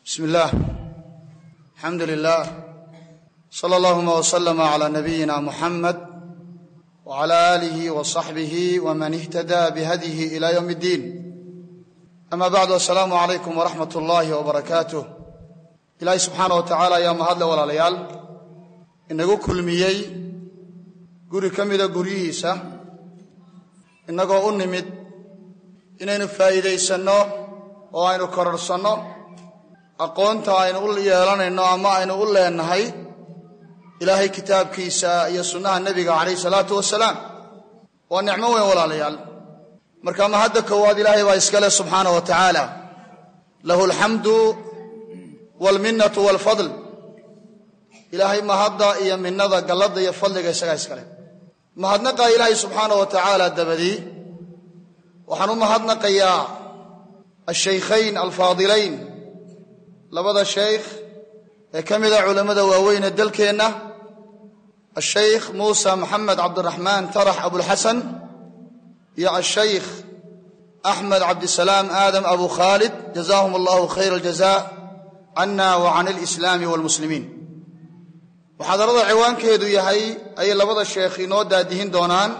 bismi illaah alxamdu lilah sala allahuma wslama cla nabiyina muxamed wcala aalihi wasaxbihi wman ihtadaa bihadyihi ila ywm اddiin ama bacdu asalaamu calaykum waraxmat ullaahi wbarakaatuh ilaahay subxaana wa tacaala ayaa mahadle walaalayaal inagu kulmiyey guri ka mida guryihiisa innagoo u nimid inaynu faa'iidaysanno oo aynu kororhsanno aqoonta aynu u yeelanayno ama aynu u leenahay ilaahay kitaabkiisa iyo sunnaha nebiga calayh salaatu wasalaam waa nicmo weyn walaalayaal marka mahadda koowaad ilaahay baa iska leh subxaana wa tacaala lahu alxamdu waalminnatu waalfadl ilaahay mahadda iyo minnada galladda iyo fadliga isagaa iska leh mahadnaqaa ilaahay subxaana wa tacaala dabadii waxaan u mahadnaqayaa ashaykhayn alfaadilayn labada shaykh ee ka mida culammada waaweyne dalkeenna ashaykh muusa maxamed cabdiraxmaan tarax abulxasan iyo ashaykh axmed cabdisalaam aadam abu khaalid jazaahum allahu khayr aljaza cana wa can alislaami walmuslimiin muxaadarada ciwaankeedu yahay ayay labada sheekh inoo daadihin doonaan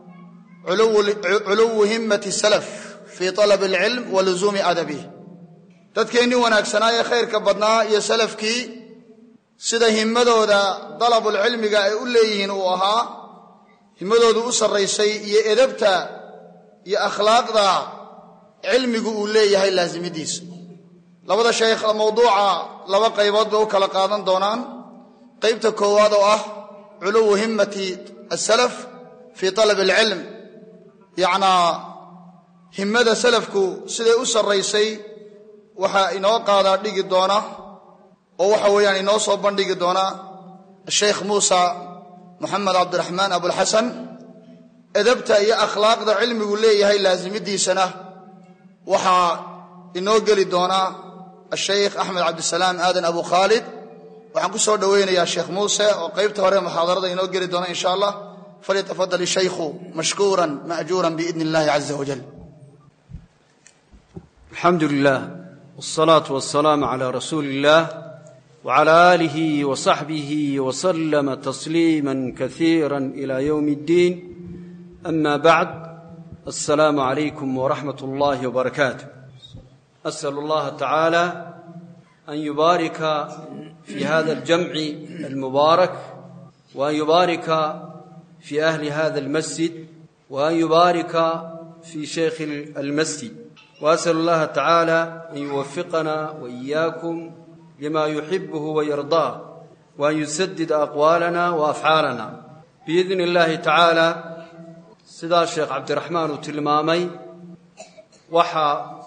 culuwu himmati salaf fii طalab alcilm wa luzuumi adabih dadkeennii wanaagsanaa ee khayrka badnaa iyo salafkii sida himmadooda dalabulcilmiga ay u leeyihiin uu ahaa himmadoodu u sarraysay iyo edabta iyo akhlaaqda cilmigu uu leeyahay laasimidiisa labada sheekh mawduuca laba qaybood bay u kala qaadan doonaan qaybta koowaad oo ah culuwu himmati asalaf fii talab alcilm yacnaa himmada salafku siday u sarraysay waxaa inoo qaadaa dhigi doona oo waxa weeyaan inoo soo bandhigi doona ashaykh muusa moxamed cabdiraxmaan abulxasan edabta iyo akhlaaqda cilmigu leeyahay laasimidiisana waxaa inoo geli doona ashaykh axmed cabdisalaam aadan abu khaalid waxaan ku soo dhoweynayaa sheekh muuse oo qaybta hore muxaadarada inoo geli doona insha allah falyatafadal ishaykhu mashkuuran ma'juuran biidni illahi caza wajal alxamdu lilah wاsalaatu wasalaamu calaa rasuuli اllah wcala aalihi wasaxbihi waslama tasliima kasiira ila ywm اddiin ama bacd asalaamu calaykum waraxmat اllahi wbarakaatu asal اllaha tacaala an yubaarika fi hada aljamci almubaarak waan yubaarika fi ahli hada almasjid waan yubaarika fi shaykhi almasjid وأsأل الlaha tacaalى an yuwafiqana وإiyaakum lima yuxibuhu وayarضاه وan yusadid aqwaalana وأfcaalana biidni اllahi tacaalى sidaa sheekh cabdiraxmaan uu tilmaamay waxa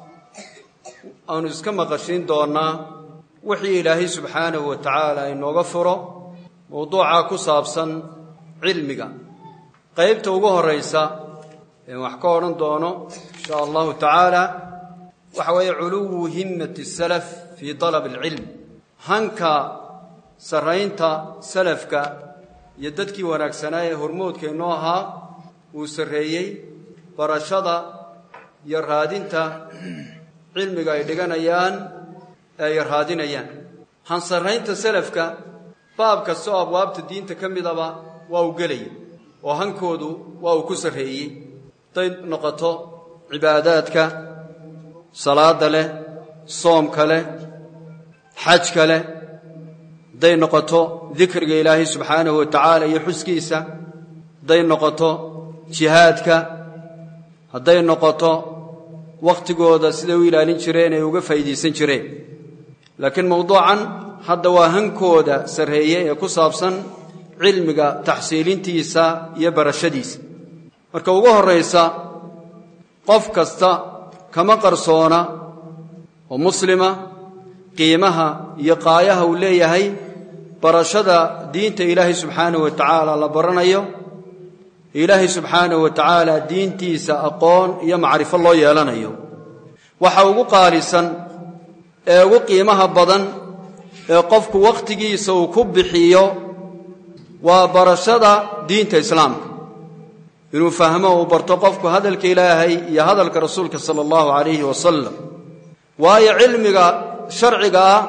aanu iska maqashiin doonnaa wixii ilaahay subxaanahu wa tacaala inooga furo mowduucaa ku saabsan cilmiga qaybta ugu horaysa een wax ka odhan doono insha allahu tacaala waxa weeye culuwu himmati salaf fii dalab alcilm hanka sarraynta salafka iyo dadkii wanaagsanaa ee hormoodkeennoo ahaa uu sarreeyey barashada iyo raadinta cilmiga ay dhiganayaan ee ay raadinayaan han sarraynta salafka baab kasta oo abwaabta diinta ka midaba waa uu gelaya oo hankoodu waa uu ku sarreeyey hadday noqoto cibaadaadka salaadda leh soomka leh xajka leh hadday noqoto dikriga ilaahay subxaanahu wa tacaala iyo xuskiisa hadday noqoto jihaadka hadday noqoto wakhtigooda siday u ilaalin jireen ay uga faa'iidaysan jireen laakiin mowduucan hadda waa hankooda sarreeye ee ku saabsan cilmiga taxsiilintiisa iyo barashadiisa marka ugu horraysa qof kasta kama qarsoona oo muslima qiimaha iyo qaayaha uu leeyahay barashada diinta ilaahay subxaanahu wa tacaala la baranayo ilaahay subxaanahu wa tacaala diintiisa aqoon iyo macrifo loo yeelanayo waxa ugu qaalisan ee ugu qiimaha badan ee qofku wakhtigiisa uu ku bixiyo waa barashada diinta islaamka inuu fahmo uu barto qofku hadalka ilaahay iyo hadalka rasuulka sala allahu calayhi wasalam waayo cilmiga sharciga ah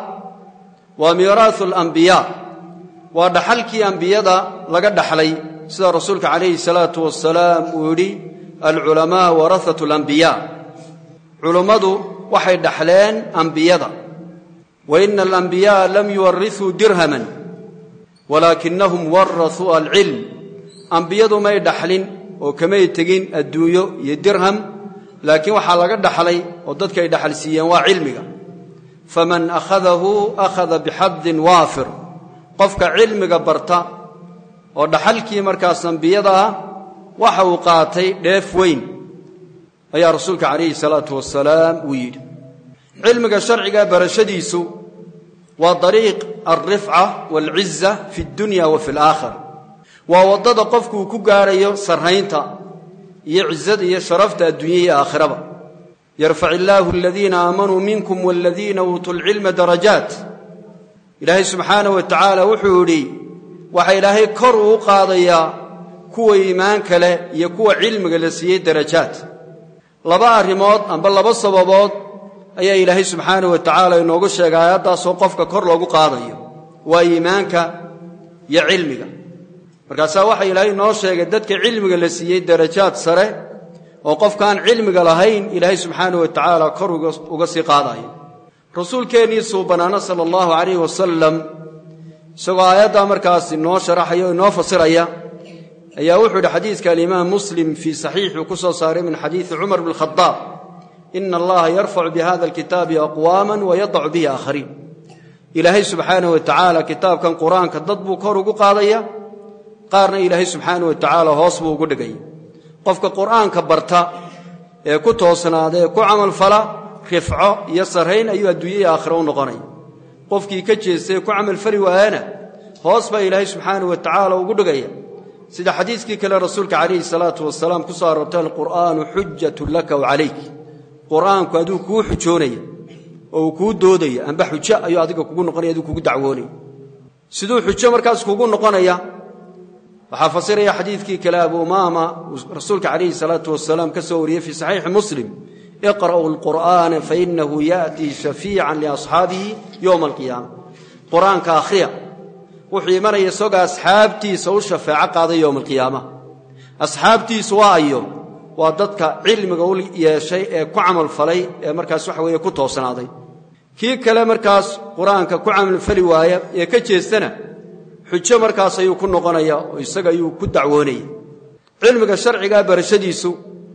waa miiraahu alambiyaa waa dhaxalkii ambiyada laga dhaxlay sida rasuulka calayhi salaatu wasalaam uu yidhi alculamaa warahatu alambiyaa culummadu waxay dhaxleen ambiyada wa ina alambiya'a lam yuwarithuu dirhaman walaakinahum warahuu alcilm ambiyadu may dhaxlin oo kamay tegin adduunyo iyo dirham laakiin waxaa laga dhaxlay oo dadka ay dhaxal siiyeen waa cilmiga faman akhadahu akhada bixadin waafir qofka cilmiga barta oo dhaxalkii markaas ambiyada ah waxa uu qaatay dheef weyn ayaa rasuulka calayhi salaatu wasalaam uu yidhi cilmiga sharciga barashadiisu waa dariiq alrifca waalciza fi اddunya wa fi alaakhira waa waddada qofku uu ku gaarayo sarraynta iyo cizada iyo sharafta adduunya iyo aakhiraba yarfac illaahu aladiina aamanuu minkum waladiina uutuu lcilma darajaat ilaahay subxaanah wa tacaala wuxuu yidhi waxaa ilaahay kor uu qaadayaa kuwa iimaanka leh iyo kuwa cilmiga la siiyey darajaad laba arrimood amba laba sababood ayaa ilaahay subxaanah wa tacaala inoogu sheegay aayaddaasoo qofka kor loogu qaadayo waa iimaanka iyo cilmiga markaasaa waxaa ilaahay inoo sheegay dadka cilmiga la siiyey darajaad sare oo qofkaan cilmiga lahayn ilaahay subxaanah wa tacaala kor uga sii qaadayo rasuulkeennii suubanaana sala allahu calayh wasalam isagoo aayaddaa markaas inoo sharaxaya o inoo fasiraya ayaa wuxuu yidhi xadiiska alimaam muslim fii saxiixuu ku soo saaray min xadiidi cumar bn khadaab ina allaha yarfacu bihada alkitaabi aqwaama wayadacu bihi aakhariin ilaahay subxaanah wa tacaala kitaabkan qur-aanka dad buu kor ugu qaadaya qaarna ilaahay subxaanah wa tacaala hoos buu ugu dhigaya qofka qur'aanka barta ee ku toosnaada ee ku camalfala rifco iyo sarrayn ayuu adduunya iyo aakhiro u noqonaya qofkii ka jeestay ee ku camalfali waayana hoos baa ilaahay subxaanah wa tacaala ugu dhigaya sida xadiiskii kale rasuulka calayhi salaatu wasalaam ku soo aroortay alqur'aanu xujatun laka wa calayk qur'aanku aduu kuu xujoonaya oo uu kuu doodaya amba xujo ayuu adiga kugu noqonaya aduu kugu dacwoonaya siduu xujo markaas kugu noqonaya waxaa fasiraya xadiidkii kale abu umaama uu rasuulka calayhi salaatu wasalaam ka soo wariyey fii saxiixi muslim iqra'uu alqur'aana fainahu ya'tii shafiican liasxaabihi yowma alqiyaama qur'aanka akhriya wuxuu imanaya isagoo asxaabtiisa u shafeeco qaaday yowma alqiyaama asxaabtiisu waa ayo waa dadka cilmiga u yeeshay ee ku camalfalay ee markaas waxa weeye ku toosnaaday kii kale markaas qur-aanka ku camalfali waaya ee ka jeestana xujo markaas ayuu ku noqonaya oo isaga ayuu ku dacwoonaya cilmiga sharcigaa barashadiisu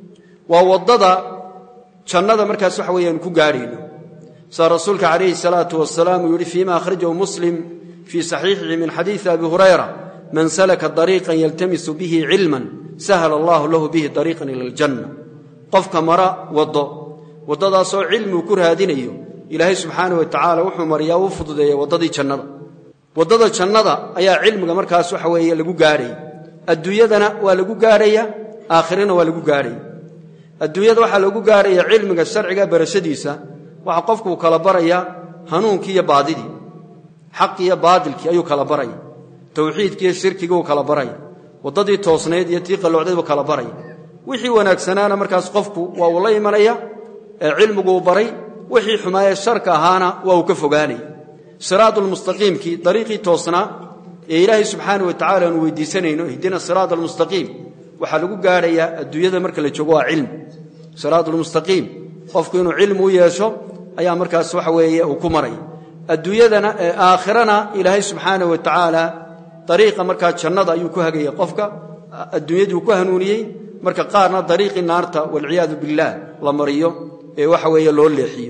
waa waddada jannada markaas waxa weeyaan ku gaadhayno saa rasuulka calayhi salaatu wasalaam uu yidhi fiima akhrajahu muslim fii saxiixihi min xadiidi abi hurayra man salaka dariiqan yaltamisu bihi cilman sahla allahu lahu bihi dariiqan ila aljanna qofka mara waddo waddadaasoo cilmigu ku raadinayo ilaahay subxaanah wa tacaala wuxuu mariyaa uu fududeeya waddadii jannada waddada jannada ayaa cilmiga markaas waxa weeye lagu gaadhaya adduunyadana waa lagu gaadhaya aakhirana waa lagu gaadhaya adduunyada waxaa lagu gaadhaya cilmiga sharciga barashadiisa waxa qofkuu kala baraya hanuunkii iyo baadidii xaqi iyo baadilkii ayuu kala baraya towxiidkii iyo shirkigii uu kala baraya waddadii toosnayd iyo tii qalloocdayd buu kala baraya wixii wanaagsanaana markaas qofku waa uu la imanaya ee cilmiguu baray wixii xumaayee sharka ahaana waa uu ka fogaanaya siraadulmustaqiimkii dariiqii toosnaa ee ilaahay subxaana wa tacala aanu weydiisanayno ihdina siraad almustaqiim waxaa lagu gaadhayaa adduunyada marka la joogo waa cilmi siraadulmustaqiim qofku inuu cilmi u yeesho ayaa markaas waxa weeye uu ku maraya adduunyadana ee aakhirana ilaahay subxaana wa tacaala dariiqa markaa jannada ayuu ku hagaya qofka adduunyaduu ku hanuuniyey marka qaarna dariiqii naarta walciyaadu billaah la mariyo ee waxa weeye loo leexiyo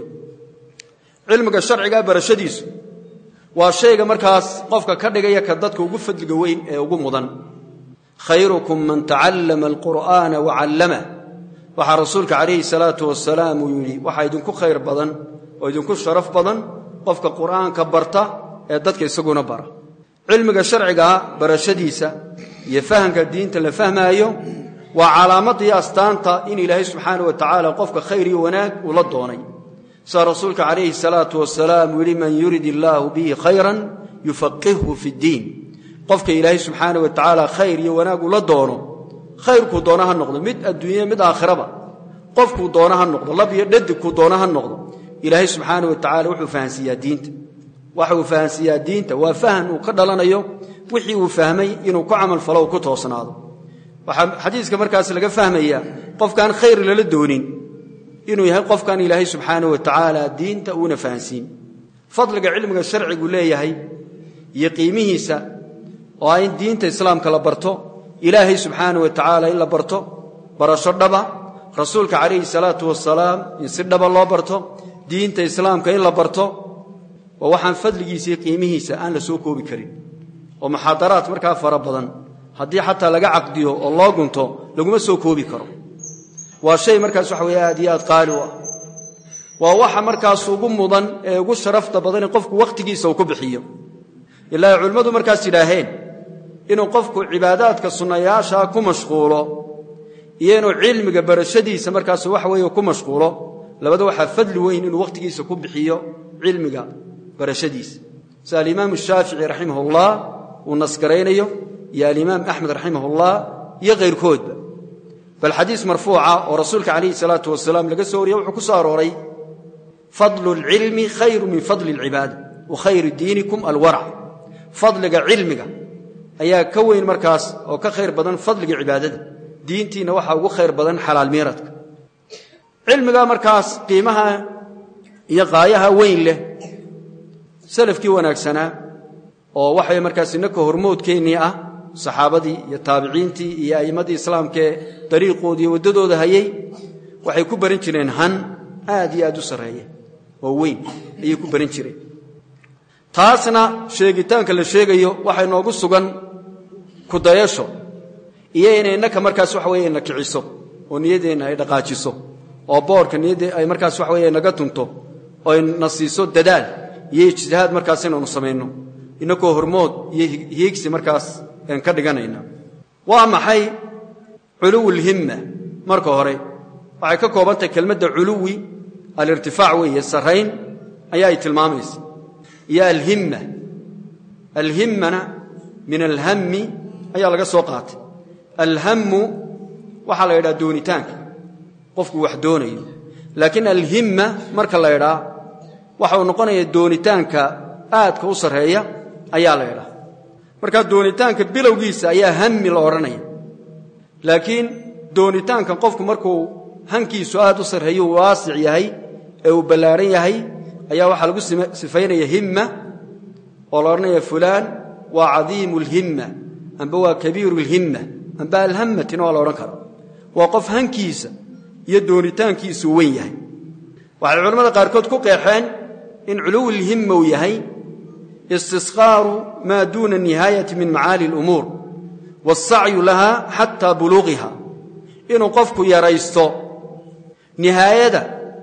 cilmiga sharciga barashadiisu waa shayga markaas qofka ka dhigaya ka dadka ugu fadliga weyn ee ugu mudan khayrukum man tacallama alqur'aana wacallama waxaa rasuulka calayhi salaatu wasalaam uu yidhi waxaa idinku khayr badan oo idinku sharaf badan qofka qur'aanka barta ee dadka isaguna bara cilmiga sharcigaa barashadiisa iyo fahamka diinta la fahmaayo waa calaamadda iyo astaanta in ilaahay subxaana wa tacaala qofka khayr iyo wanaag uu la doonay saa rasuulka calayhi salaatu wasalaam uu yidhi man yurid illaahu bihi khayran yufaqihhu fi ddiin qofka ilaahay subxaana wa tacaala khayr iyo wanaag ula doono khayrkuu doona ha noqdo mid adduunye mid aakhiraba qofkuu doona ha noqdo lab iyo dhadigkuu doona ha noqdo ilaahay subxaana wa tacaala wuxuu fahansiiyaa diinta waxa uu fahansiiyaa diinta waa fahan uu ka dhalanayo wixii uu fahmay inuu ku camalfalo u ku toosnaado waxaa xadiiska markaas laga fahmayaa qofkaan khayr lala doonin inuu yahay qofkan ilaahay subxaana wa tacaala diinta uuna fahansiin fadliga cilmiga sharcigu leeyahay iyo qiimihiisa oo ah in diinta islaamka la barto ilaahay subxaana wa tacaala in la barto barasho dhaba rasuulka calayhi salaatu wasalaam in si dhaba loo barto diinta islaamka in la barto waa waxaan fadligiisa iyo qiimihiisa aan la soo koobi karin oo muxaadaraad markaa fara badan haddii xataa laga caqdiyo oo loo gunto laguma soo koobi karo waa shay markaas waxa weeye aad iyo aad qaali u ah waa waxa markaas ugu mudan ee ugu sharafta badan in qofku wakhtigiisa uu ku bixiyo ilaahay culimmadu markaas yidhaaheen inuu qofku cibaadaadka sunnayaashaa ku mashquulo iyo inuu cilmiga barashadiisa markaas waxa weeye ku mashquulo labada waxaa fadli weyn inuu wakhtigiisa ku bixiyo cilmiga barashadiisa sida alimaamu shaafici raximahullah uu nasgaraynayo iyo alimaam axmed raximahullah iyo kayrkoodba bal xadiis marfuuca oo rasuulka calayhi salaatu wasalaam laga soo wariye wuxuu ku soo arooray fadlu lcilmi khayru min fadli alcibaada wa khayru diinikum alwarac fadliga cilmiga ayaa ka weyn markaas oo ka khayr badan fadliga cibaadada diintiina waxaa ugu khayr badan xalaal miiradka cilmiga markaas qiimaha iyo qaayaha weyn leh salafkii wanaagsanaa oo waxay markaas innaka hormoodkeennii ah saxaabadii iyo taabiciintii iyo a'immadii islaamkaee dariiqoodii iyo waddadooda hayay waxay ku baran jireen han aad iyo aad u sarreeya oo weyn ayay ku baran jireen taasna sheegitaanka la sheegayo waxay noogu sugan kudayasho iyo inay innaka markaas waxa weye na kiciso oo niyaddeenna ay dhaqaajiso oo boorka niyadda ay markaas waxa weye naga tunto oo ay na siiso dadaal iyo ijtihaad markaas inaanu samayno innakoo hormood iyo hiigsi markaas aan ka dhiganayna waa maxay culuwulhimma marka hore waxay ka koobantahay kelmadda culuwi alirtifaac weeye sarrayn ayaa ay tilmaamaysa iyo alhimma alhimmana min alhammi ayaa laga soo qaatay alhammu waxaa la yidhaha doonitaanka qofku wax doonayo laakiin alhimma marka la ydhaa waxa uu noqonaya doonitaanka aadka u sarreeya ayaa la ydhaa markaa doonitaanka bilowgiisa ayaa hammi la odhanaya laakiin doonitaanka qofku markuu hankiisu aad u sarreeyo uu waasic yahay ee uu ballaaran yahay ayaa waxaa lagu sifaynaya himma oo la odhanaya fulaan waa cadiimu lhimma amba waa kabiiru lhimma amba alhammatina waa la odhan kara waa qof hankiisa iyo doonitaankiisuu weyn yahay waxay culamada qaarkood ku qeexeen in culuwulhimma uu yahay istisqaaru maa duuna nihaayati min macaali alumuur waasacyu laha xataa buluuqiha inuu qofku yaraysto nihaayada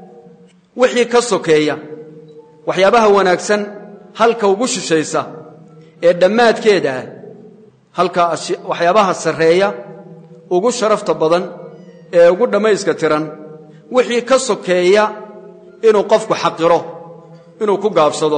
wixii ka sokeeya waxyaabaha wanaagsan halka ugu shishaysa ee dhammaadkeeda ah halka waxyaabaha sarreeya ugu sharafta badan ee ugu dhammayska tiran wixii ka sokeeya inuu qofku xaqiro inuu ku gaabsado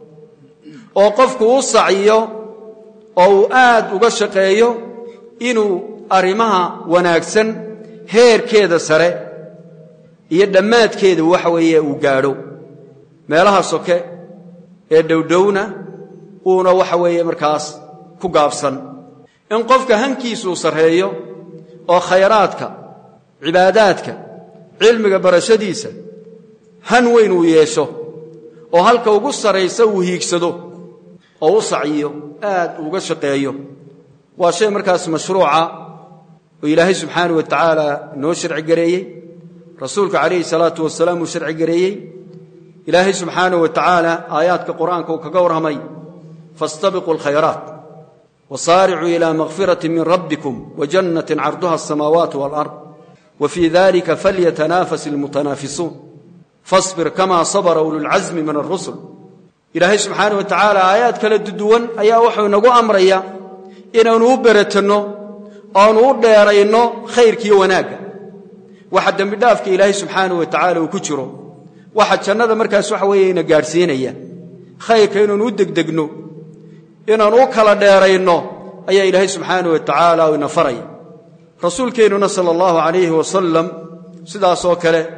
oo qofku u saciyo oo uu aad uga shaqeeyo inuu arrimaha wanaagsan heerkeeda sare iyo dhammaadkeeda waxa weeye uu gaadho meelaha soke ee dhowdhowna uuna waxa weeye markaas ku gaabsan in qofka hankiisuu sarreeyo oo khayraadka cibaadaadka cilmiga barashadiisa han weyn uu yeesho oo halka ugu sarraysa uu hiigsado oo u sacyiyo aad uuga shaqeeyo waa shay markaas mashruuca oo ilaahay subxaana wa tacaala noo sharci gareeyey rasuulka calayhi salaatu wasalaam uu sharci gareeyey ilaahay subxaana wa tacaala aayaadka qur'aanka uu kaga warramay faاstabiquu alkhayraat wasaaricuu ila makfirati min rabbikum wajannatin carduha asamaawaat waalard wa fii dalika falyatanaafas ilmutanaafisuun fasbir kama sabra ululcasmi min arusul ilaahay subxaana wa tacaala aayaad kala duduwan ayaa wuxuu inagu amraya inaanu u beratanno oanu u dheerayno khayrkiiyo wanaagga waxa dembidhaafka ilaahay subxaana wa tacaala uu ku jiro waxa jannada markaas waxa weeye ina gaadhsiinaya khayrka inaanu u degdegno inaanu u kala dheerayno ayaa ilaahay subxaana wa tacaala ina faraya rasuulkeennuna sala allahu calayhi wasalam sidaasoo kale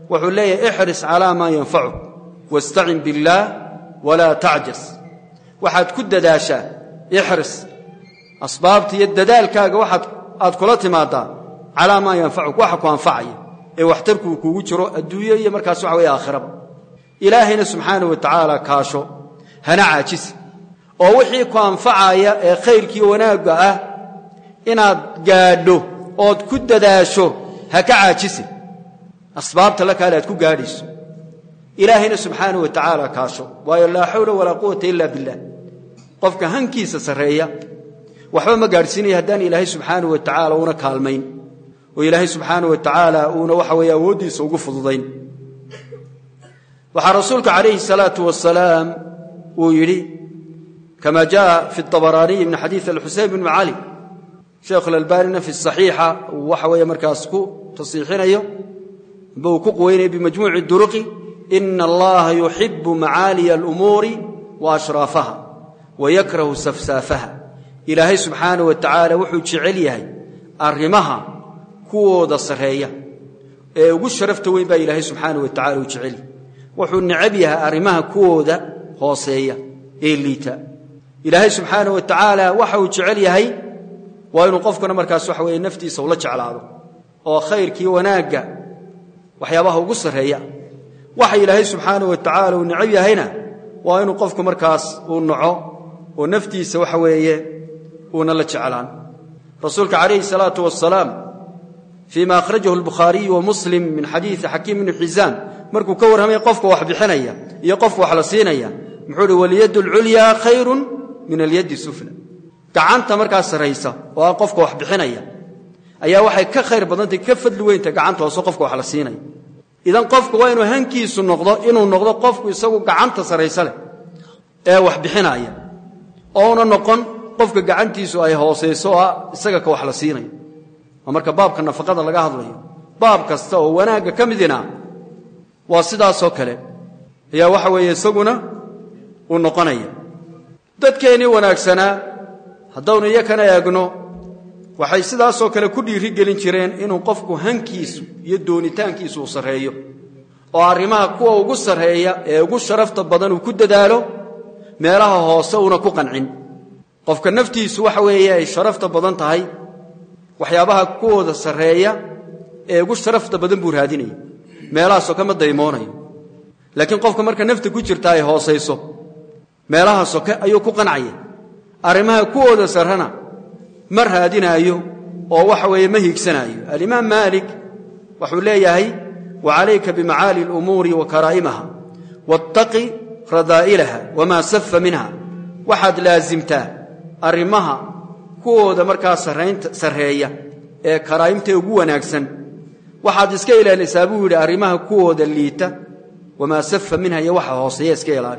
wuxuu leeyahay ixris calaa maa yanfacuk wastacin biاllaah walaa tacjas waxaad ku dadaashaa ixris asbaabta iyo dadaalkaaga waxaad aad kula timaadaa calaa maa yanfacuk waxa ku anfacaya ee waxtarkuu kuugu jiro adduunyo iyo markaas waxa weeye aakhiraba ilaahayna subxaana wa tacaala kaasho hana caajisi oo wixii ku anfacaya ee khayrkii wanaagga ah inaad gaadho ood ku dadaasho ha ka caajisi asbaabta la kaale aad ku gaadhayso ilaahayna subxaana wa tacaala kaasho waayo laa xawla walaa quwata ila billah qofka hankiisa sarreeya waxba ma gaadhsiinaya haddaan ilaahay subxaana wa tacaala uuna kaalmayn oo ilaahay subxaana wa tacaala uuna waxa weeye awooddiisa ugu fududayn waxaa rasuulka calayhi salaatu wasalaam uu yidhi kama jaءa fi الطabaraaniyi min xadiiث alxuseyn bn cali sheekhu اlalbanina fi الصaxiixa uu waxa weeye markaas ku tasiixinayo amba uu ku quweynayo bimajmuuci duruqi ina allaha yuxibu macaaliya اlumuuri waashraafaha wayakrahu safsaafaha ilaahay subxaanaه wa tacaala wuxuu jecel yahay arrimaha kuwooda sarreeya ee ugu sharafta weyn baa ilaahay subxaanaه wa tacala uu jecel yahay wuxuu necab yahay arrimaha kuwooda hooseeya ee liita ilaahay subxaana wa tacaala waxa uu jecel yahay waa inuu qofkuna markaas waxa weeye naftiisa ula jeclaado oo khayrkii wanaagga waxyaabaha ugu sarreeya waxa ilaahay subxaana wa tacaala uu necab yahayna waa inuu qofku markaas uu naco oo naftiisa waxa weeye uuna la jeclaan rasuulka calayhi salaatu wasalaam fii ma akhrajahu albukhaariyu wa muslim min xadiidi xakiim ibni xisaam markuu ka warramay qofka wax bixinaya iyo qofka wax la siinaya muxuu uhi walyaddu alculyaa khayrun min alyaddi sufla gacanta markaas sarraysa oo ah qofka wax bixinaya ayaa waxay ka khayr badantay ka fadli weynta gacanta hoose qofka wax la siinaya idan qofku waa inuu hankiisu noqdo inuu noqdo qofku isagu gacanta sarraysa leh ee wax bixinaya ouna noqon qofka gacantiisu ay hoosayso oo ah isaga ka wax la siinayo waa marka baabka nafaqada laga hadlayo baab kasta oo wanaagga ka midina waa sidaasoo kale ayaa waxa weeye isaguna uu noqonaya dadkeennii wanaagsanaa haddaynu iyakana eegno waxay sidaasoo kale ku dhiiri gelin jireen inuu qofku hankiisu iyo doonitaankiisu uu sarreeyo oo arrimaha kuwa ugu sarreeya ee ugu sharafta badan uu ku dadaalo meelaha hoose uuna ku qancin qofka naftiisu waxa weeye ay sharafta badan tahay waxyaabaha kuwooda sarreeya ee ugu sharafta badan buu raadinaya meelahaasoo kama daymoonayo laakiin qofka marka nafta ku jirta ay hoosayso meelaha soke ayuu ku qancaya arrimaha kuwooda sarrana ma raadinaayo oo waxa weeye ma hiigsanaayo alimaam maalik wuxuu leeyahay wa calayka bimacaali alumuuri wa karaa'imaha wattaqi radaa'ilaha wamaa safa minha waxaad laasimtaa arrimaha kuwooda markaa sarreeya ee karaa'imta ugu wanaagsan waxaad iska ilaalisaa buu yidhi arrimaha kuwooda liita wamaa safa minha iyo waxa hooseeya iska ilaali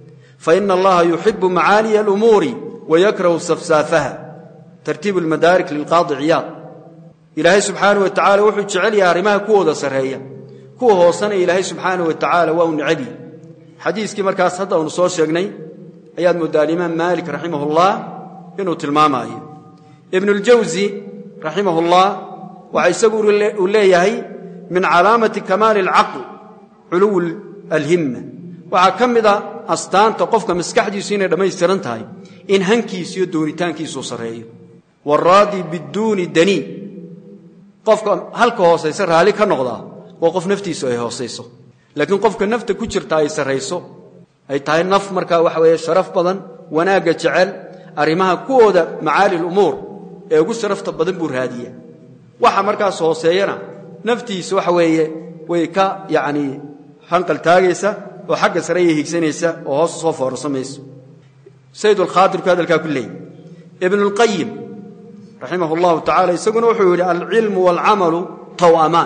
faina allaha yuxibu macaaliya alumuuri wayakrahu safsaafaha tartiibu lmadaarik lilqaadi ciyaad ilaahay subxaanah wa tacala wuxuu jecel yahay arrimaha kuwooda sarreeya kuwa hoosena ilaahay subxaanah wa tacaala waa u necabyi xadiiskii markaas hadda aynu soo sheegnay ayaad mooddaa alimaam maalik raximah ullah inuu tilmaamaayo ibnuljawsi raximah ullah waxa isagu uu leeyahay min calaamati kamaali alcaql culuw alhimma waxaa ka mid a astaanta qofka maskaxdiisu inay dhammaystiran tahay in hankiisu iyo doonitaankiisuu sarreeyo waraadi biduuni danii qofka halka hoosaysa raalli ka noqdaa waa qof naftiisu ay hoosayso laakiin qofka nafta ku jirta ay sarrayso ay tahay naf markaa waxa weeye sharaf badan wanaagga jecel arrimaha kuwooda macaali lumuur ee ugu sharafta badan buu raadiya waxa markaas hooseeyana naftiisa waxa weeye way ka yacnii hanqal taagaysa oo xagga sare ayay higsanaysa oo hoos soo foorsamayso saydulkhaadirku hadalkaa ku leeyay ibnulqayim raximah allahu tacala isaguna wuxuu yidhi alcilmu waalcamalu taw'amaan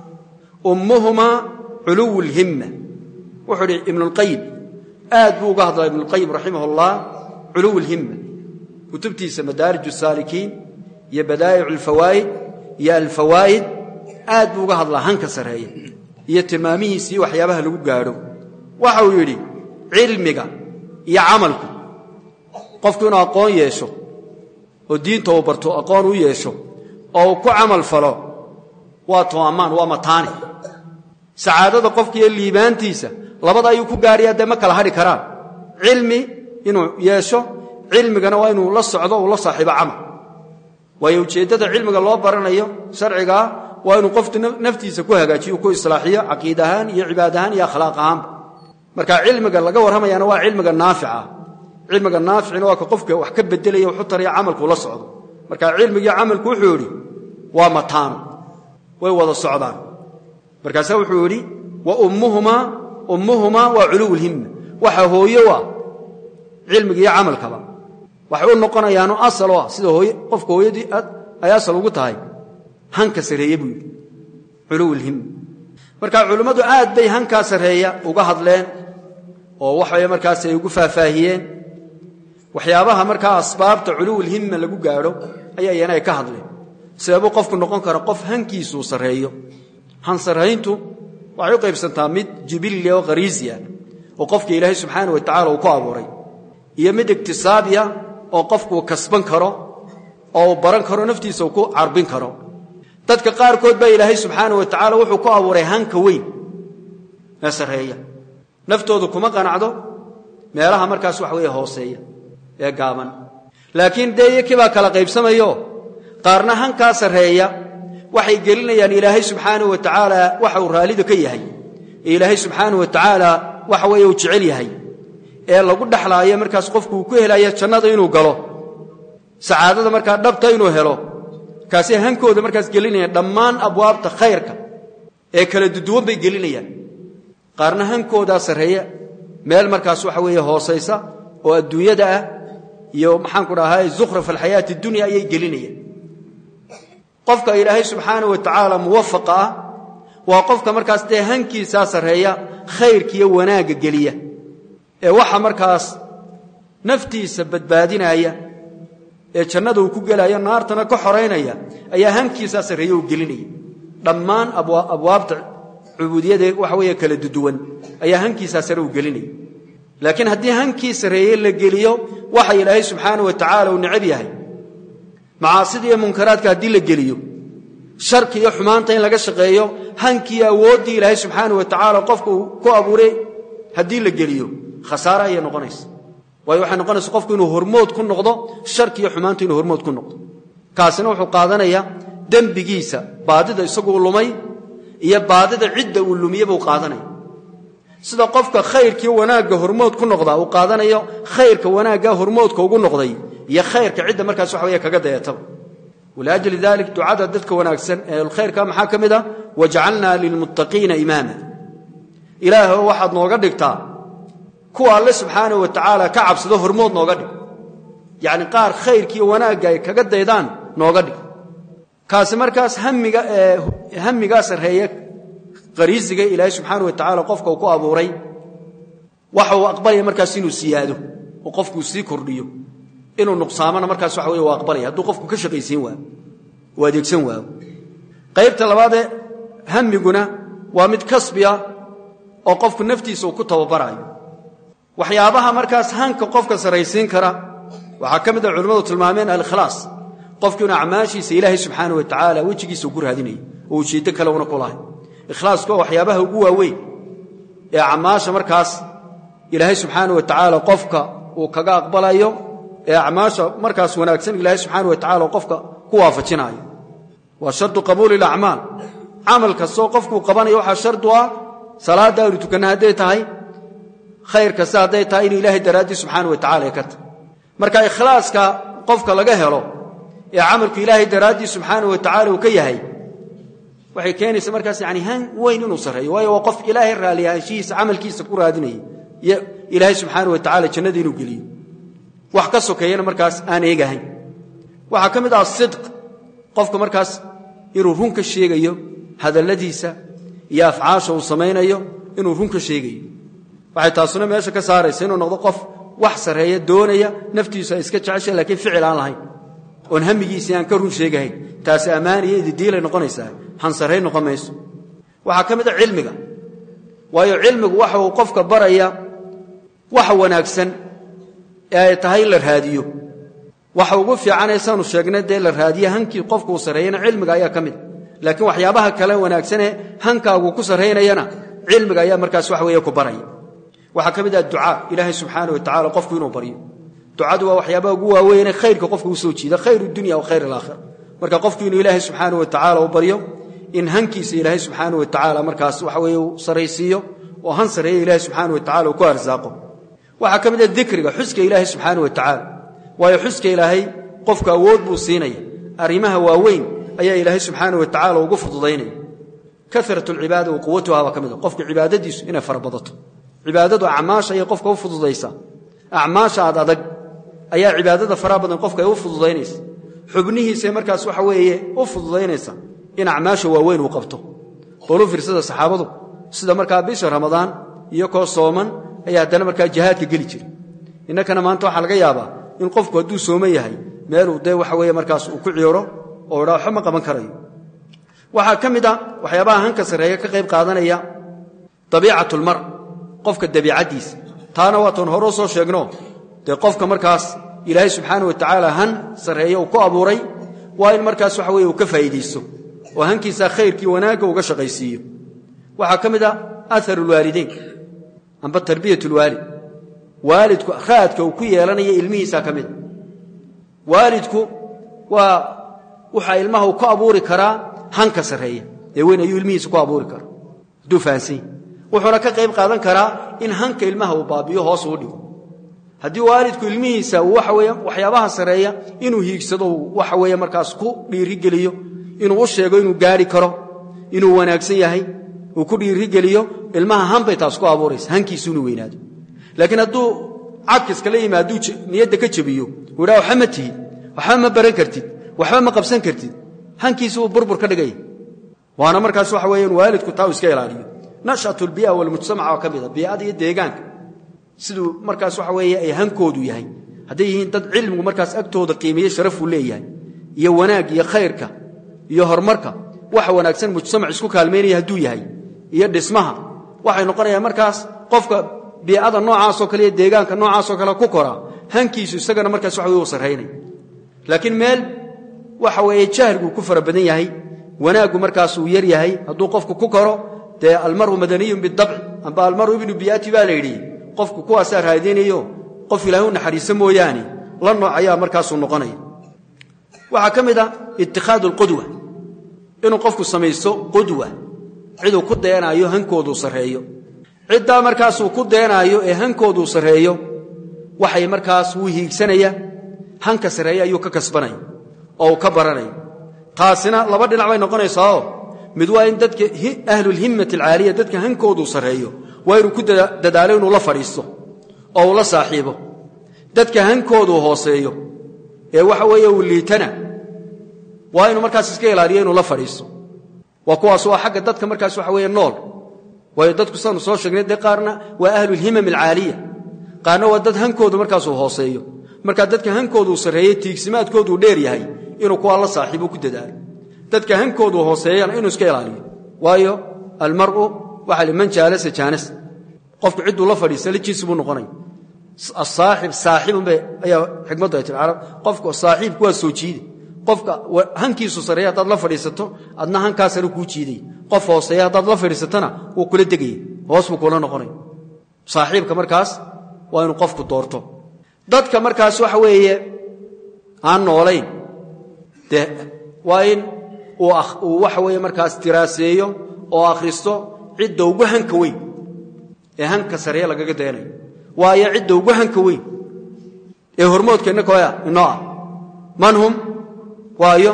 ummuhumaa culuwu lhimma wuxuu idhi ibnulqayim aad buu uga hadlaa ibnulqayim raximah allah culuw lhimma kutubtiisa madaarij saalikiin iyo badaa'ic alfawaa'id iyo alfawaa'id aad buu uga hadlaa hanka sarreeya iyo tilmaamihiisa iyo waxyaabaha lagu gaadho waxa uu yidhi cilmiga iyo camalku qofku inuu aqoon yeesho oo diinta uu barto aqoon u yeesho oo uu ku camal falo waa tooammaan waa mataane sacaadada qofka iyo liibaantiisa labada ayuu ku gaaraya dee ma kala hadhi karaan cilmi inuu yeesho cilmigana waa inuu la socdo uu la saaxiibo camal waayo ujeeddada cilmiga loo baranayo sharcigaa waa inuu qoftu naftiisa ku hagaajiyo ku islaaxiyo caqiid ahaan iyo cibaad ahaan iyo akhlaaq ahaanba marka cilmiga laga warramayaana waa cilmiga naafica cilmiga naaficina waa ka qofka wax ka bedelaya wuxu taraya camalkuu la socdo marka cilmigii camalku wuxuu idhi waa mataano way wada socdaan markaasaa wuxuu idhi wa ummuhumaa ummuhumaa waa culuwulhimma waxa hooyo ah cilmiga iyo camalkaba waxay u noqonayaanu asal oo ah sida hooy qofka hooyadii ay asal ugu tahay hanka sarreeye buu yidhi culuwulhimma marka culimmadu aad bay hankaa sarreeya uga hadleen oo waxay markaas ay ugu faahfaahiyeen waxyaabaha markaa asbaabta culuwulhimma lagu gaadho ayaa iyana ay ka hadleen sideebuu qofku noqon kara qof hankiisuu sarreeyo han sarrayntu waxay u qaybsantaa mid jibilli oo khariisiya oo qofka ilaahay subxaana wa tacala uu ku abuuray iyo mid iktisaabiya oo qofkuu kasban karo oo uu baran karo naftiisa uu ku carbin karo dadka qaarkood baa ilaahay subxaana wa tacaala wuxuu ku abuuray hanka weyn ee sarreeya naftoodu kuma qanacdo meelaha markaas wax weeye hooseeya ee gaaban laakiin dee iyo kibaa kala qaybsamayo qaarna hankaa sarreeya waxay gelinayaan ilaahay subxaana wa tacaala waxa uu raallida ka yahay ee ilaahay subxaana wa tacaala waxa weeye uu jecel yahay ee lagu dhexlaayo markaas qofku uu ku helaya jannada inuu galo sacaadada markaa dhabta inuu helo kaasay hankooda markaas gelinayaan dhammaan abwaabta khayrka ee kala duduwan bay gelinayaan qaarna hankoodaa sarreeya meel markaas waxa weeye hoosaysa oo adduunyada ah iyo maxaanku dhahay zukhraf alxayaati dunya ayay gelinayaan qofka ilaahay subxaana wa tacaala muwafaqa ah waa qofka markaas dee hankiisaa sarreeya khayrkiiyo wanaagga geliya ee waxa markaas naftiisa badbaadinaya ee jannada uu ku gelaya naartana ka xoraynaya ayaa hankiisaa sarreeya uu gelinaya dhammaan abwaabta cubuudiyada waxa weeye kala duduwan ayaa hankiisaa sare uu gelinaya laakiin haddii hankii sarreeye la geliyo waxa ilaahay subxaana wa tacaala uu necab yahay macaasida iyo munkaraadka haddii la geliyo sharki iyo xumaanta in laga shaqeeyo hankiiyo awooddii ilaahay subxaana wa tacaala qofka uu ku abuuray haddii la geliyo khasaare ayay noqonaysa waayo waxay noqonaysa qofku inuu hormood ku noqdo sharki iyo xumaanta inuu hormood ku noqdo kaasina wuxuu qaadanayaa dembigiisa baadida isaguu lumay iyo baadida cidda uu lumiye buu qaadanaya sida qofka khayrkiiyo wanaagga hormood ku noqda uu qaadanayo khayrka wanaagga hormoodka ugu noqday iyo khayrka cidda markaas waxa weeye kaga dayataba waliajli dalik ducada dadka wanaagsan ee khayrka maxaa ka mid ah wajcalnaa lilmuttaqiina imaama ilaahoo waxaad nooga dhigtaa kuwa alle subxaana wa tacaala ka cabsado hormood nooga dhig yacni qaar khayrkiiyo wanaagga ay kaga daydaan nooga dhig kaasi markaas hamiga hamigaa sarreeye qariisiga ilaahay subxaana wa tacaala qofka uu ku abuuray waxa uu aqbalaya markaas inuu siyaado oo qofkuu sii kordhiyo inuu nuqsaamana markaas waxa weye waa aqbalaya hadduu qofku ka shaqaysiin waayo uu adeegsan waayo qaybta labaadee hamiguna waa mid kasbiya oo qofku naftiisa uu ku tababaraayo waxyaabaha markaas hanka qofka sarraysiin kara waxaa ka mid a culimmadu tilmaameen alikhlaas qofku inuu acmaashiisa ilaahay subxaana wa tacaala wejigiisa ugu raadinayo oo ujeeddo kale una ku lahay ikhlaasku waa waxyaabaha ugu waaweyn ee acmaasha markaas ilaahay subxaana wa tacaala qofka uu kaga aqbalayo ee acmaasha markaas wanaagsan ilaahay subxaana wa tacala qofka ku waafajinaayo waa shardu qabuuli ilacmaal camal kastoo qofkuu qabanayo waxaa shardu ah salaadda aynu tukanna hadday tahay khayr kasta hadday tahay inuu ilaahay daraaddii subxaana wa tacala ay ka tahay marka ikhlaaska qofka laga helo ee camalku ilaahay daraaddii subxaana wa tacala uu ka yahay waxay keenaysa markaas yani han weyn inuu sarreeyo waayo waa qof ilaahay raalliyaanshihiisa camalkiisa ku raadinaya iyo ilaahay subxaana wa tacala jannada inuu geliyo wax ka sokeeyana markaas aan eegahayn waxaa ka mid ah sidq qofka markaas inuu run ka sheegayo hadalladiisa iyo afcaasha uu samaynayo inuu run ka sheegayo waxay taasuna meesha ka saaraysa inuu noqdo qof wax sarreeya doonaya naftiisu ay iska jecesha lakiin ficil aan lahayn oon hamigiisii aan ka run sheegahayn taasi ammaan iyo ididiilay noqonaysaa hansarray noqon mayso waxaa ka mid a cilmiga waayo cilmigu waxa uu qofka baraya waxa wanaagsan ee ay tahay in la raadiyo waxa ugu fiicanaysaanu sheegnay dee la raadiye hankii qofkuu sarreeyana cilmiga ayaa ka mid laakiin waxyaabaha kale wanaagsanee hankaagu ku sarraynayana cilmiga ayaa markaas waxa weeye ku baraya waxaa ka mid ah ducaa ilaahay subxaana wa tacala qofku inuu baryo ducadu waa waxyaabaha ugu waaweynee khayrka qofka u soo jiida khayr dunya wa khayr alaakhira marka qofku inuu ilaahay subxaana wa tacaala u baryo in hankiisa ilaahay subxaana wa tacaala markaas waxa weeye uu saraysiiyo oo han sarreeya ilaahay subxaana wa tacala uu ku arsaaqo waxaa ka mid ah dikriga xuska ilaahay subxaana wa tacaala waayo xuska ilaahay qofku awood buu siinaya arrimaha waaweyn ayaa ilaahay subxaana wa tacala ugu fududaynaya karat alcibaada wa quwatuha baa ka mid a qofka cibaadadiisu inay farabadato cibaadadu acmaasha ayay qofka u fududaysaa acmaasha aad adag ayaa cibaadada faraha badan qofka ay u fududaynaysa xubnihiisa markaas waxa weeye u fududaynaysa in acmaasha waaweyn uu qabto bolu firsada saxaabadu sida markaa bisha ramadaan iyo koo sooman ayaa haddana markaa jihaadka geli jira innakana maanta waxaa laga yaabaa in qofku hadduu sooman yahay meeluu dee waxa weeye markaas uu ku ciiro oo idhaa waxba ma qaban karayo waxaa ka mid a waxyaabaha hanka sarreeya ka qayb qaadanaya dabiicatulmar qofka dabiicaddiisa taana waatan horeo soo sheegno dee qofka markaas ilaahay subxaana wa tacaala han sarreeya uu ku abuuray waa in markaas waxa weye uu ka faa'iidaysto oo hankiisaa khayrkii wanaagga uga shaqaysiiyo waxaa ka mid a aharulwaalidayn amba tarbiyatulwaalid waalidku raadka uu ku yeelanaya ilmihiisaa ka mid a waalidku waa waxaa ilmaha uu ku abuuri karaa hanka sarreeya ee weyn ayuu ilmihiisa ku abuuri karaa hadduu fahansanya wuxuuna ka qayb qaadan karaa in hanka ilmaha uu baabiyo hoos uu dhigo haddii waalidku ilmihiisa uu waxa weeye waxyaabaha sarreeya inuu hiigsado uu waxa weeye markaas ku dhiirigeliyo inuu u sheego inuu gaari karo inuu wanaagsan yahay uu ku dhiirigeliyo ilmaha hanbay taas ku abuuraysa hankiisu inuu weynaado laakiin hadduu cagkiska la yimi hadduu niyadda ka jebiyo uu idhaha waxba ma tihid waxba ma baran kartid waxba ma qabsan kartid hankiisu uu burbur ka dhigaya waana markaas waxa weeye in waalidku taa uu iska ilaaliyo nashatu lbii'a walmujtamaca oo ka mid a bii'ada iyo deegaanka siduu markaas waxa weeye ay hankoodu yahay hadday yihiin dad cilmigu markaas agtooda qiimeeye sharafuu leeyahay iyo wanaag iyo khayrka iyo horumarka waxa wanaagsan mujtamac isku kaalmaynaya hadduu yahay iyo dhismaha waxay noqonayaan markaas qofka biicada noocaasoo kale iyo deegaanka noocaasoo kale ku koraa hankiisu isagana markaas waxa weye u sarraynay laakiin meel waxa weeye jahliguu ku fara badan yahay wanaaggu markaas uu yar yahay hadduu qofku ku koro dee almaru madaniyun bidabci amba almaru ibnu biyaati baa la yidhi qofku kuwaasaa raadinayo qof ilaahay u naxariiso mooyaane la nooc ayaa markaasuu noqonaya waxaa ka mid a itikhaadu alqudwa inuu qofku samaysto qudwa ciduu ku deenaayo hankooduu sarreeyo ciddaa markaasuu ku deenaayo ee hankooduu sarreeyo waxay markaas wuu hiigsanaya hanka sarreeya ayuu ka kasbanaya oo uu ka baranaya taasina laba dhinac bay noqonaysaao mid waa in dadka ahlulhimmati alcaaliya dadka hankooduu sarreeyo waa inuu ku dadaalo inuu la fadhiisto oo uu la saaxiibo dadka hankooduu hooseeyo ee waxa weeye uu liitana waa inuu markaas iska ilaaliyo inuu la fadhiisto waa kuwaas waa xagga dadka markaas waxa weeye nool waayo dadku saanu soo sheegnay dee qaarna waa ahlulhimam alcaaliya qaarna waa dad hankoodu markaasuu hooseeyo markaa dadka hankooduu sarreeye tiigsimaadkooduu dheer yahay inuu kuwaa la saaxiibo ku dadaalo dadka hankoodu hooseeyana inuu iska ilaaliyo waayo almaru waxaa li man jaalasa jaanas qofku cidduu la fadhiista lijiisi buu noqonaya asaaxib saaxibunba ayaa xikmaddu ay tii carab qofka saaxiibku waa soo jiide qofka hankiisu sarreeya haddaad la fadhiisato adna hankaasana kuu jiidaya qof hooseeya haddaad la fadhiisatona wuu kula degaya hoos buu kula noqonaya saaxiibka markaas waa inuu qofku doorto dadka markaas waxa weeye aan noolayn dee waa in uu waxa weeye markaas diraaseeyo oo akhristo cidda ugu hanka weyn ee hanka sarreeye lagaga daynayo waayo cidda ugu hanka weyn ee hormoodkeenna koya inoo ah man hum waayo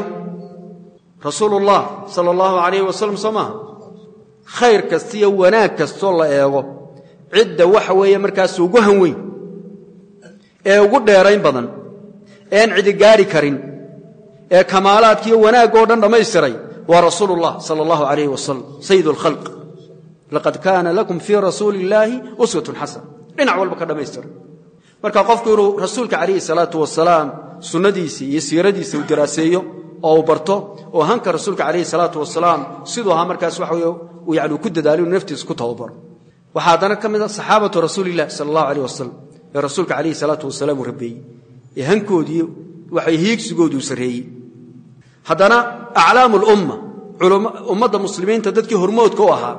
rasuulullah sala allahu calayh wasalam soo maaha khayr kastiyo wanaag kastoo la eego cidda waxa weeye markaas ugu han weyn ee ugu dheerayn badan ean cidi gaari karin ee kamaalaadkiiyo wanaagoo dhan dhammaystiray waa rasuulu ullah sala allahu calayh wasalam sayid alkhalq laqad kaana lakum fii rasuuli illaahi uswatun xasana dhinac walba ka dhammaystiray marka qofku inuu rasuulka calayhi salaatu wasalaam sunnadiisii iyo siiradiisa uu daraaseeyo oo uu barto oo hanka rasuulka calayhi salaatu wasalaam siduu ahaa markaas waxa weye uu yani ku dadaalo inuu naftiisa ku tababaro waxaa haddana ka mid a saxaabatu rasuulillahi sala allahu alayh wasalam ee rasuulka calayhi salaatu wasalaam uu rabeeyey ee hankoodii waxay hiigsigooduu sarreeyey haddana aclaamu lumma ummadda muslimiinta dadkii hormoodka u ahaa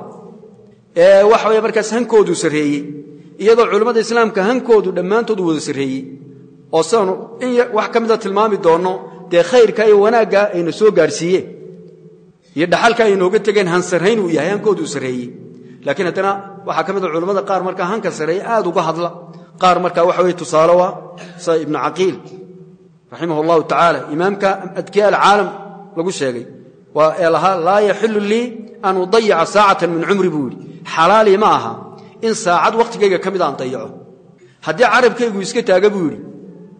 ee waxa weye markaas hankoodu sarreeyey iyadoo culammada islaamka hankoodu dhammaantood wada sarreeyey oo sidaanu in wax ka mida tilmaami doonno dee khayrka iyo wanaagga ayna soo gaadhsiiyeen iyo dhaxalka ay nooga tegeen hansarrayn uu yahay hankoodu sarreeyey laakiin haddana waxaa ka mid a culamada qaar markaa hanka sarreeye aad uga hadla qaar markaa waxa weye tusaale waa sida ibnu caqiil raximah allahu tacaala imaamka adkiya alcaalam lagu sheegay waa ee lahaa laa yaxilu lii an udayica saacatan min cumri buu yidhi xalaalii ma aha in saacad wakhtigayga ka mid aan dayaco haddii carabkaygu iska taaga buu yidhi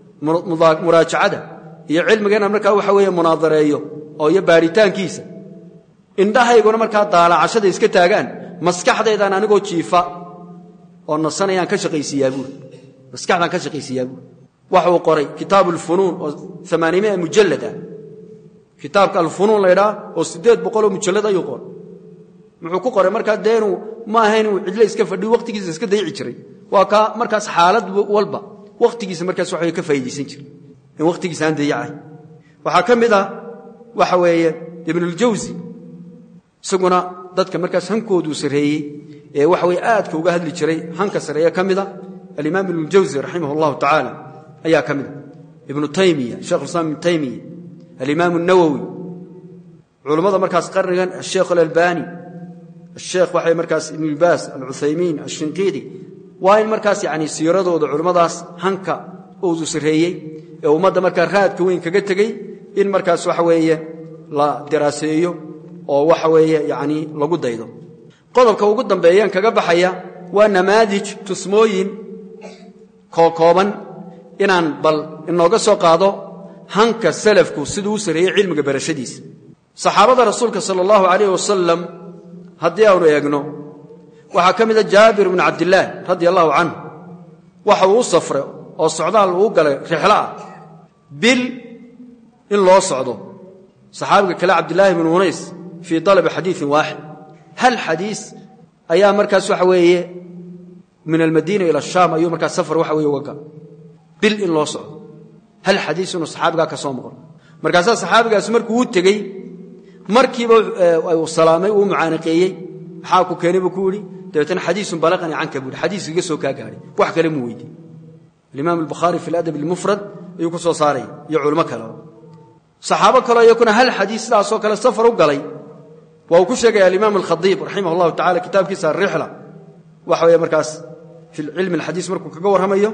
muraajacada iyo cilmigana markaa waxa weeye munaadareeyo oo iyo baaritaankiisa indhahayguna markaa daalacashada iska taagaan maskaxdaydaan anigoo jiifa oo nasanayaan ka shaqaysiiyaa buuri maskaxdaan ka shaqaysiiyaa buuri waxa uu qoray kitaabu alfunuun oo amaanimia mujallad ah kitaabka alfunuun laydhaa oo siddeed boqoloo mujallad ayuu qoray muxuu ku qoray markaa dee inuu ma ahayn inuu cidle iska fadhiyo wakhtigiisa iska dayici jiray waa kaa markaas xaalad walba wakhtigiisa markaas waxa ka faa'iidaysan jiray in wakhtigiisa aan dayacahay waxaa ka mid ah waxa weeye ibnuljawsi isaguna dadka markaas hankooduu sarreeyey ee waxa weye aadka uga hadli jiray hanka sarreeye ka mida alimaam ibnuljawsi raximah allahu tacaala ayaa ka mida ibnu taymiya shekhulislaam ibnu taymiya alimaam اnawowi culammada markaas qarnigan asheekh alalbani asheekh waxay markaas ibnulbaas alcuthaymiin ashinqiidi waa in markaas yani siiradooda culummadaas hanka uudu sarreeyey ee ummadda markaa raadka weyn kaga tegey in markaas waxa weeye la diraaseeyo oo waxa weeye yani lagu daydo qodobka ugu dambeeyaan kaga baxaya waa namaadij tusmooyin kookooban inaan bal inooga soo qaado hanka salafku siduu u sarreeyey cilmiga barashadiisa saxaabada rasuulka sala allahu calayh wasalam haddii aanu eegno waxaa ka mida jaabir bnu cabdillaah radia allahu canhu waxa uu u safray oo socdaal uu galay rixlo ah bil in loo socdo saxaabiga kale cabdillaahi bnu unays fii dalabi xadiiin waaxid hal xadiis ayaa markaas waxa weeye min almadiina ila ashaam ayuu markaas safar waxa weye uga gal bil in loo socdo hal xadiis inuu saxaabigaa ka soo maqlo markaasaa saxaabigaas markuu u tegey markiiba uu salaamay uu mucaanaqeeyey maxaa ku keenay buu ku yidhi dabeetana xadiisun balaqani canka buu yidhi xadiis iga soo kaa gaadhay wax kale muu weydiin alimaam albukhaari fi aladab almufrad ayuu ku soo saaraya iyo culimo kaleo saxaabo kaleo iyakuna hal xadiis sidaasoo kale safar u galay waa uu ku sheegaya alimaam alkhadiib raximah allahu tacala kitaabkiisa alrixla waxa weeye markaas fi cilmi alxadiis markuu kaga warramayo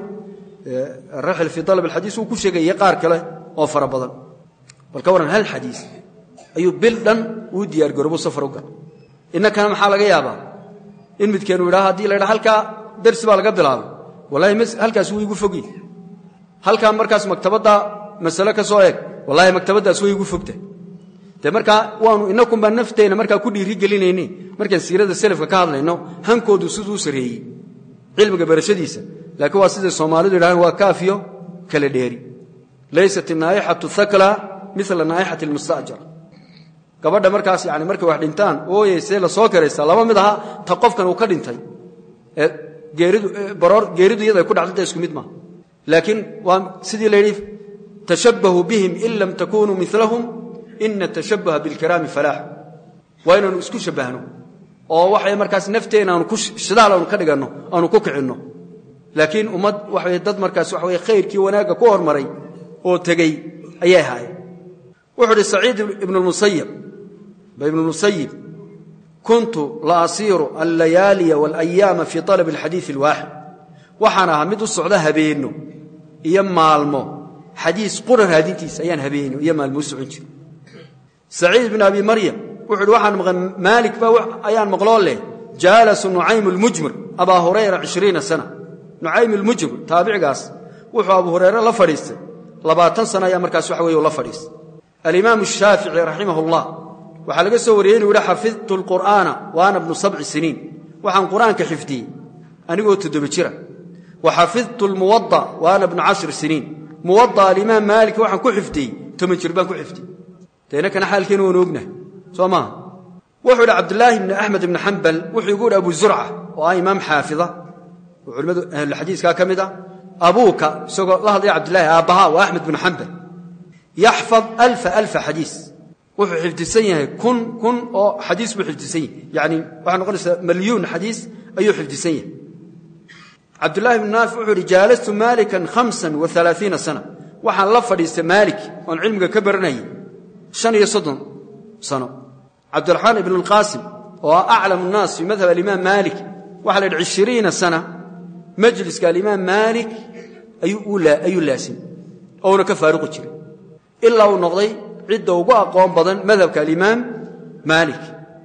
araxl fii dalab alxadiis uu ku sheegaya qaar kale oo fara badan bal ka warran hal xadiis ayuu bil dhan uu diyaargaroobo safar u gala innakana maxaa laga yaabaa in midkeenu yidhaha haddii la ydhaha halkaa darsi baa laga bilaabay wallahi halkaas wuu igu fogi halkaa markaas maktabadda masale ka soo eeg wallahi maktabaddaas way igu fogta dee markaa waanu inakunbaa nafteenna markaa ku dhiiri gelinayne markaan siirada selafka ka hadlayno hankoodu siduu u sarreeyey cilmiga barashadiisa laakiin waa siday soomaalidu yidhahdeen waa kaafiyo kala dheeri laysat inaa'ixatu hakla mila naa'ixati almusta'jar gabadha markaas yani markay wax dhintaan ooyeysee la soo karaysaa laba mid aha ta qofkan uu ka dhintay ee geeridu baroor geeridu iyada ay ku dhacdanta isku mid maaha laakiin waa sidii la yidhi tashabbahuu bihim in lam takunuu milahum ina tashabbuha bilkiraami falaax waa inaanu isku shabbahno oo waxay markaas nafteenna aanu ku shidaal aanu ka dhiganno aanu ku kicinno laakiin ummad waxa dad markaas waxa weye khayrkii wanaagga ku hormaray oo tegey ayay ahaayeen wuxuu uhi saciid ibnu lmusayib ba ibnu lmusayib kuntu la asiiru allayaaliya waalayaama fii talabi alxadiidi alwaaxid waxaan ahaa mid u socda habeenno iyo maalmo xadiis qura raadintiisa ayaan habeenno iyo maalmo u socon jira saciid bn abi maryam wuxu uhi waxaan maqan maalik ba ayaan maqloo leh jaalasu nucaym lmujmir abaa hurayra cishriina sana nucaym lmujmir taabicigaas wuxuu abu hurayre la fadhiistay labaatan sana ayaa markaas waxa weye la fadhiistay alimaam shaafici raximah اllah waxaa laga soo wariyey inuu yihi xafidtu lqur'aana wa ana bnu sabci siniin waxaan qur'aanka xifdiyey anigoo toddoba jira wa xafidtu lmuwada wa ana bnu cashri siniin muwada alimaam maalik waxaan ku xifdiyey toban jir baan ku xifdiyey deinakana xaalkeena waanu ognahay soo maaha wuxuu idhi cabdulaahi bni axmed ibni xambal wuxuu igu idhi abu zurca oo ah imaam xaafida oo culimmadu ahlulxadiiskaa ka mid ah abuuka isagoo la hadlaya cabdilaahi aabbaha waa axmed binu xambal yaxfad alfa alfa xadiis wuxuu xifdisan yahay kun kun oo xadiis buu xifdisan yahay yani waxay noqonaysaa malyuun xadiis ayuu xifdisan yahay cabdullahi bnu naafic wuxuu ihi jaalastu maalikan hamsan wa alaaiina sana waxaan la fadhiistay maalik oon cilmiga ka baranayay shan iyo soddon sano cabdiraxmaan ibnu lqaasim oo ah aclam nnaas fii madhab alimaam maalik waxa la yidhi ishiriina sana majliska alimaam maalik ayuu laasim ouna ka faaruqi jiray ilaa uu noqday cidda ugu aqoon badan madhabka alimaam maalik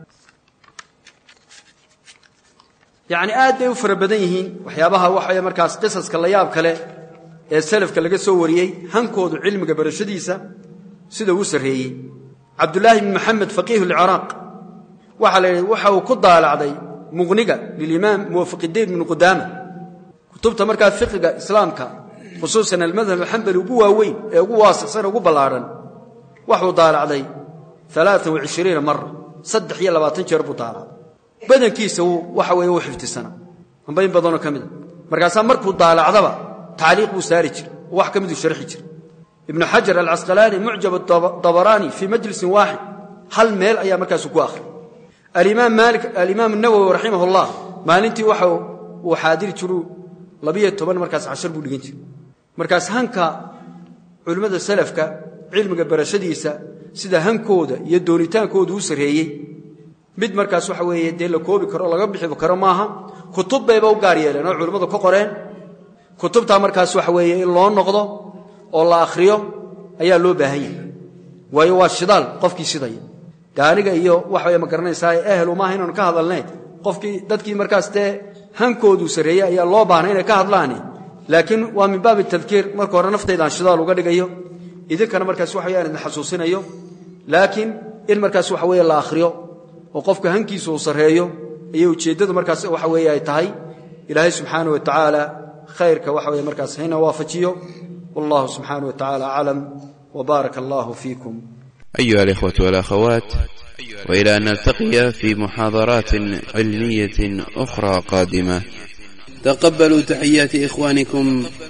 yacni aad bay u fara badan yihiin waxyaabaha waxay markaas qisaska la yaab kale ee salafka laga soo wariyey hankoodu cilmiga barashadiisa sida uu sarreeyey cabdulaahi bn maxamed faqiihu lciraaq waxaa la yidhi waxa uu ku daalacday muqniga lilimaam muwafaqidiin bnu qudaama kutubta markaa fiqiga islaamka khusuusan almadhab alxambali ugu waaweyn ee ugu waasicsan ugu ballaadhan waxuu daalacday alaaa waishiriina mara saddex iyo labaatan jeer buu daalacday badankiisa waxa weeye uu xifdisana amba in badanoo ka mida markaasaa markuu daalacdaba tacliiq buu saari jira oo wax ka miduu sharxi jira ibnu xajar alcasqalaani mucjab dabaraani fii majlisin waaxid hal meel ayaa markaasu ku akhri alimaam maalik alimaam nawowi raximah ullah maalintii waxa uu xaadiri jiruu labiyo toban markaas cashar buu dhigan jiray markaas hanka culimmada salafka cilmiga barashadiisa sida hankooda iyo doonitaankooda u sarreeyey mid markaas waxa weeye dee la koobi karo laga bixi karo maaha kutub bayba u gaar yeeleen oo culimmadu ka qoreen kutubtaa markaas waxa weeye in loo noqdo oo la akhriyo ayaa loo baahan yahay waayo waa shidaal qofkii shidaya de aniga iyo waxaweye ma garanaysaa ehelu maaha inaanu ka hadalnay qofkii dadkii markaas dee hankooduu sarreeyey ayaa loo baahnay inay ka hadlaani laakiin waa min baabi tadkiir marka hore naftaydaan shidaal uga dhigayo idinkana markaas waxa weyaan idin xasuusinayo laakiin in markaas waxa weeye la akhriyo oo qofka hankiisa uu sarreeyo ayay ujeeddadu markaas waxa weeye ay tahay ilaahay subxaana wa tacaala khayrka waxa weye markaas hayna waafajiyo wallahu subxaana wa tacaala aclam wbaaraka allahu fiikum أيها الإخوة والأخوات وإلى أن نلتقي في محاضرات علمية أخرى قادمة تقبلوا تحيات إخوانكم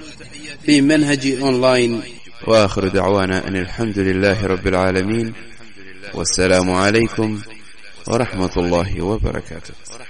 في منهج أونلاين وآخر دعوانا أن الحمد لله رب العالمين والسلام عليكم ورحمة الله وبركاته